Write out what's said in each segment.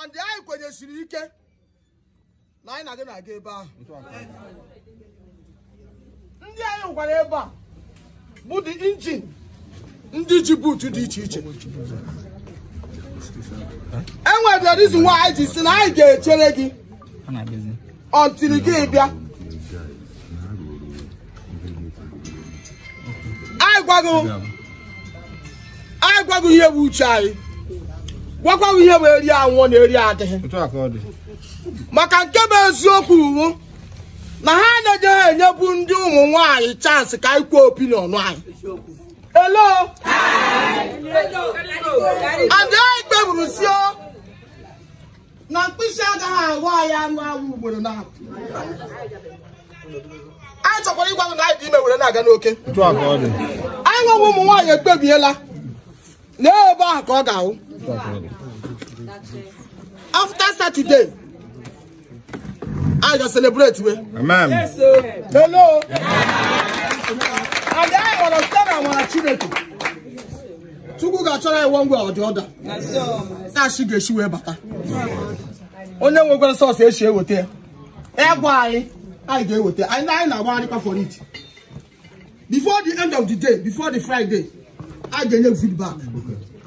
ndị anyị kwenyesiri ike na anyị na gị na-aga ebe ahụ ndị anyị gwara ebe a bụ dị injin ndị ji buutu dị iche iche enwere reason why anyị ji si na anyị ga-echere gị until gị bịa anyị gwago anyị gwago ihe bụ uche anyị gwakwago ihe bụ eri anwụọ na eri adịghị otu a ka ọ dị maka nke bụ eziokwu uwu na ha anaghị enyebu ndị ụmụ nwanyị chansị ka anyị kwuo opinion anyị elo adị anyị kpeburu si na mkpịsị agaghị ahụ anyị anụ awụ ugboro na anyị chọkwara ịgwa gị na anyị dị ime were na-aga n'oke otu a ka ọ dị anyị nwewe ụmụ nwaanyị ekpebiela na ebe ahụ ka ọ ga-ahụ otu a ka ọ dị after saturday anyị ga celebrate we amen hello and anyị gbara site na amara chineke chukwu ga-achọrọ anyị one way or the other na-achị ga-esi wee bata onye nwekwara sọsọ esi eweta ya ya gwa anyị anyị ga-eweta anyị anyị na-agbagharịkwa for it before the end of the day before the friday anyị ga-enye feedback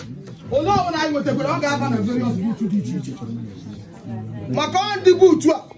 onye ọbụla anyị nwetakwara ọ ga-aba na various buutu dị iche iche maka ọ ndị buutu a